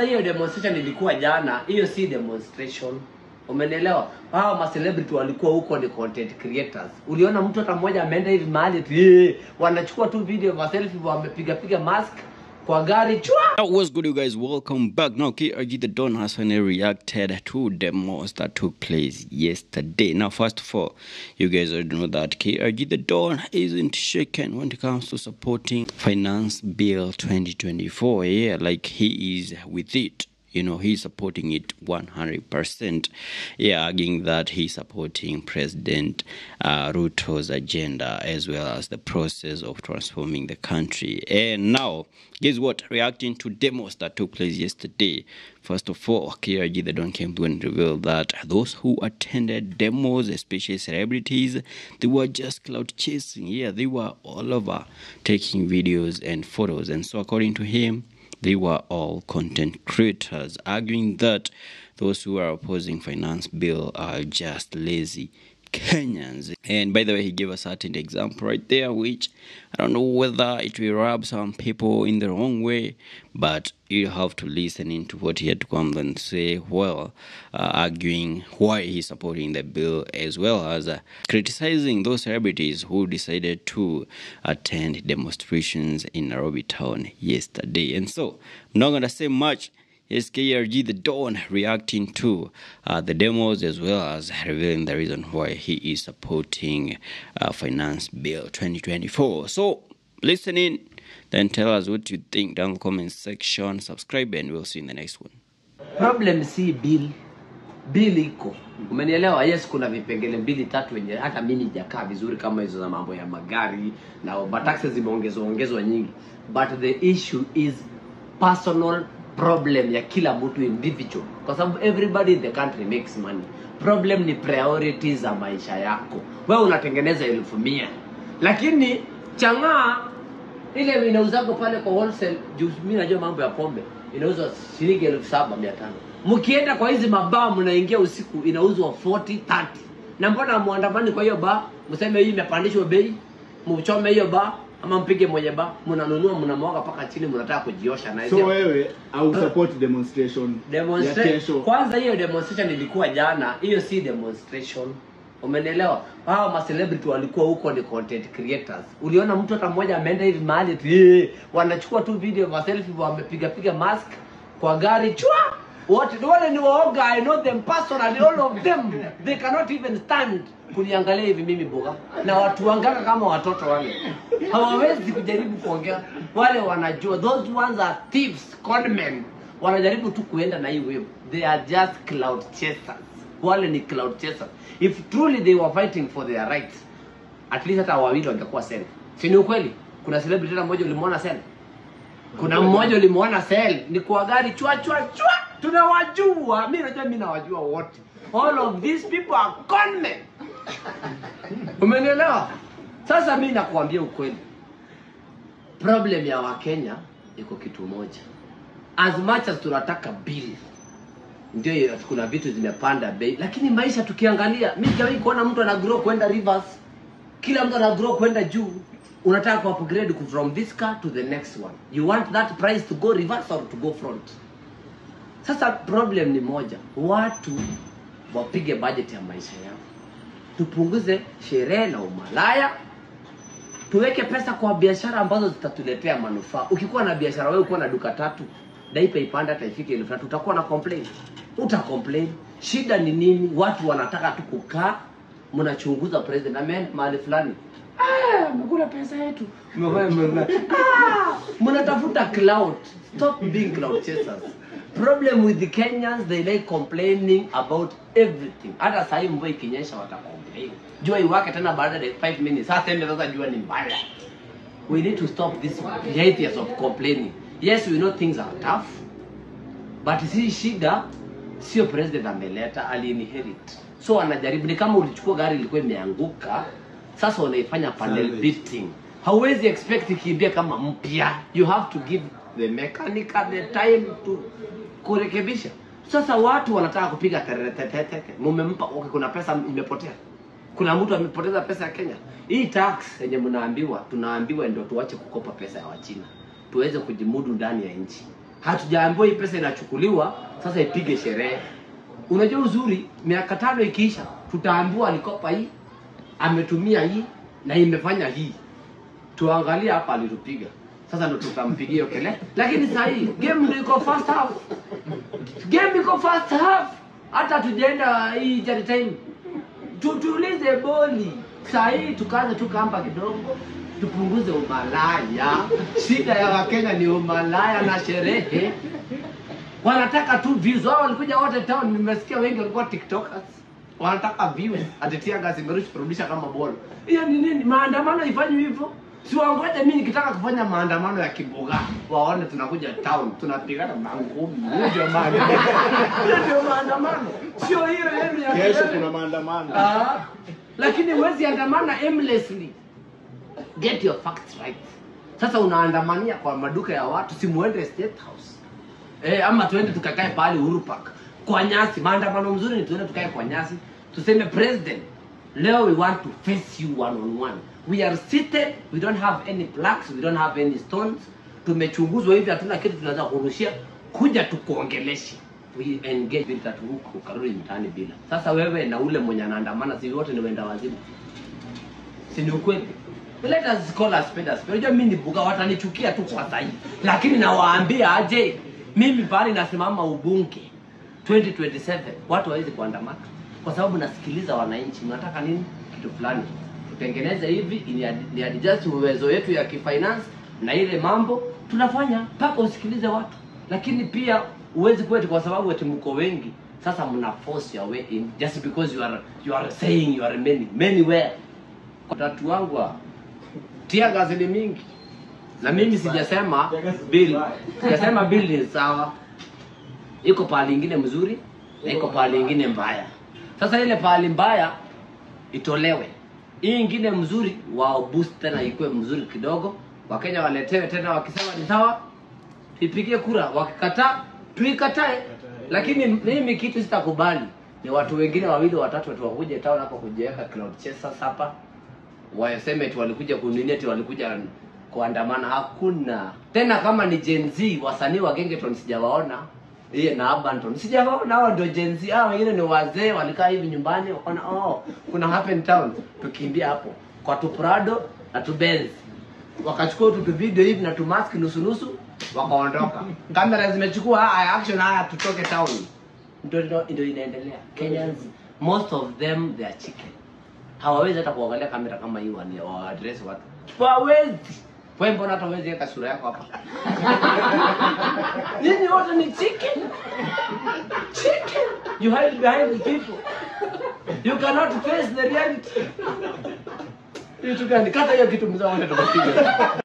Sasa hiyo demonstration ilikuwa jana, hiyo si demonstration. Umenielewa? Hao ma celebrity walikuwa huko ni content creators. Uliona mtu hata mmoja ameenda hivi mahali eti, "Eh, wanachukua tu video ma selfie wamepiga piga mask kwa gari chwa. Now, what's good, you guys? Welcome back. Now, KRG the Don has finally reacted to demos that took place yesterday. Now, first of all, you guys already know that KRG the Don isn't shaken when it comes to supporting Finance Bill 2024. Yeah, like he is with it. You know, he's supporting it 100%. Yeah, arguing that he's supporting President uh, Ruto's agenda as well as the process of transforming the country. And now, guess what? Reacting to demos that took place yesterday. First of all, KRG the Don came through and revealed that those who attended demos, especially celebrities, they were just cloud chasing. Yeah, they were all over taking videos and photos. And so, according to him, they were all content creators, arguing that those who are opposing finance bill are just lazy Kenyans. And by the way, he gave a certain example right there, which I don't know whether it will rub some people in the wrong way, but you have to listen into what he had to come and say, well, uh, arguing why he's supporting the bill, as well as uh, criticizing those celebrities who decided to attend demonstrations in Nairobi town yesterday. And so, I'm not going to say much. Yes, KRG the Dawn reacting to uh, the demos as well as revealing the reason why he is supporting uh, Finance Bill 2024. So, listen in, then tell us what you think down the comment section. Subscribe, and we'll see you in the next one. Problem si bill. Bill iko. Umenielewa? Yes, kuna vipengele mbili tatu wenye hata mimi sijakaa vizuri kama hizo za mambo ya magari na but taxes zimeongezwa ongezwa nyingi. But the issue is personal problem ya kila mtu individual, kwa sababu everybody in the country makes money. Problem ni priorities za maisha yako. Wewe unatengeneza elfu mia lakini chang'aa ile inauzako pale kwa wholesale juu mimi najua mambo ya pombe inauzwa shilingi elfu saba mia tano mkienda kwa hizi mabaa mnaingia usiku inauzwa 40 30 na mbona muandamani kwa hiyo baa mseme hii imepandishwa bei mchome hiyo baa ama mpige mwenye baa mnanunua mnamwaga mpaka chini mnataka kujiosha na so hiyo wewe au support demonstration ya Demonstra- kesho kwanza hiyo demonstration ilikuwa jana hiyo si demonstration umenielewa hao ma celebrity walikuwa huko ni content creators uliona mtu hata mmoja ameenda hivi mahali eti, "Eh, wanachukua tu video ma selfie wamepiga piga mask kwa gari chwa wote wale ni waoga i know them personally all of them they cannot even stand kuniangalia hivi mimi boga na watu wangaka kama watoto wale hawawezi kujaribu kuongea wale wanajua those ones are thieves conmen wanajaribu tu kuenda na hii wave they are just cloud chasers wale ni cloud chasers if truly they were fighting for their rights at least hata wawili wangekuwa sel si ni ukweli kuna celebrity hata mmoja ulimwona sel kuna mmoja ulimwona sel ni kwa gari chwa chwa chwa tunawajua mi najua mi nawajua wote all of these people are conmen umenielewa sasa mi nakuambia ukweli problem ya wakenya iko kitu moja as much as tunataka bill ndio hiyo, kuna vitu zimepanda bei lakini maisha tukiangalia mi sijawahi kuona mtu ana grow kwenda rivers kila mtu ana grow kwenda juu unataka ku upgrade ku- from this car to the next one you want that price to go reverse or to go front sasa problem ni moja watu wapige budget ya maisha yao tupunguze sherehe na umalaya tuweke pesa kwa biashara ambazo zitatuletea manufaa ukikuwa na biashara wewe ukiwa na duka tatu daipa ipanda hata ifike elfu tatu utakuwa na complain uta complain shida ni nini watu wanataka tu kukaa mnachunguza president amen mahali fulani "Ah, amekula pesa yetu Mmefanya- mmefanya- Ah, mnatafuta cloud stop being cloud chasers problem with the kenyans they like complaining about everything hata sahii mvua ikinyesha watacomplain jua iwake tena baada ya 5 minutes sasa ende sasa jua ni mbaya we need to stop this behaviors of complaining yes we know things are tough but si shida sio president ameleta aliinherit so anajaribu ni kama ulichukua gari ilikuwa imeanguka sasa unaifanya panel Salvage. beating hauwezi expect ikimbia kama mpya you have to give the mechanic the time to kurekebisha sasa watu wanataka kupiga teretetete mumempa okay, kuna pesa imepotea kuna mtu amepoteza pesa ya kenya hii tax yenye mnaambiwa tunaambiwa ndio tuache kukopa pesa ya wachina tuweze kujimudu ndani ya nchi hatujaambiwa hii pesa inachukuliwa sasa ipige sherehe unajua uzuri miaka tano ikiisha tutaambiwa alikopa hii ametumia hii na imefanya hii tuangalie hapa alitupiga sasa ndo tutampigia hiyo kelele lakini saa hii game ndo iko first half game iko first half hata tujaenda hii jari time tutulize boli saa hii tukaanza tu kamba kidogo tupunguze umalaya shida ya wakenya ni umalaya na sherehe wanataka tu views wao walikuja wote town nimesikia wengi walikuwa tiktokers wanataka views atitia gasi imerusha kurudisha kama bolo hiyo ni nini maandamano ifanywe hivyo si wangoje mimi nikitaka kufanya maandamano ya kiboga waone tunakuja town tunapigana mangumi hiyo ndio maandamano hiyo ndio maandamano sio hiyo yenu ya Kesho kelele. kuna maandamano. Ah, lakini huwezi andamana aimlessly get your facts right sasa unaandamania kwa maduka ya watu si muende state house eh, ama tuende tukakae pale Uhuru Park kwa nyasi maandamano mzuri ni tuende tukae kwa nyasi tuseme president leo we want to face you one on one we are seated we don't have any plaques we don't have any stones tumechunguzwa hivi hatuna kitu tunaweza kurushia kuja tukuongeleshe we engage bila tatu huku ukarudi mtaani bila sasa wewe na ule mwenye anaandamana si wote ni wenda wazimu si ni ukweli let us call a spade a spade unajua mimi ni buga watanichukia tu kwa sahi lakini nawaambia aje mimi pale nasimama ubunge 2027 watu hawezi kuandamana kwa sababu nasikiliza wananchi mnataka nini kitu fulani tutengeneze hivi ili ad- ni adjust uwezo yetu ya kifinance na ile mambo tunafanya mpaka usikilize watu lakini pia huwezi kwetu kwa sababu eti mko wengi sasa mna force your way in just because you are you are saying you are many many where tatu wangu wa tia gazi ni mingi na mimi sijasema bill sijasema bill ni sawa iko pahali ingine mzuri na iko pahali ingine mbaya sasa ile pahali mbaya itolewe hii ingine mzuri wao boost tena ikuwe mzuri kidogo wakenya waletewe tena wakisema ni sawa tuipigie kura wakikataa tuikatae lakini mimi kitu sitakubali ni watu wengine wawili watatu watu wakuje town hapa kujiweka cloud chasers hapa waseme eti walikuja kunini eti walikuja kuandamana hakuna tena kama ni Gen Z wasanii wa Gengeton sijawaona iye na Abanton sijawaona hao ndio Gen Z hao wengine ni wazee walikaa hivi nyumbani wakaona oh kuna happen town tukimbia hapo kwa tu Prado na tu Benz wakachukua tu tu video hivi na tu mask nusu nusu wakaondoka kamera zimechukua haya action haya tutoke town ndio ndio ndio inaendelea Kenyans most of them they are chicken hawawezi hata kuangalia kamera kama hii wani wa address watu hawawezi wewe mbona hata huwezi weka sura yako hapa nyinyi wote ni chicken chicken you hide behind the people you cannot face the reality kitu gani kata hiyo kitu mzee wote tumepiga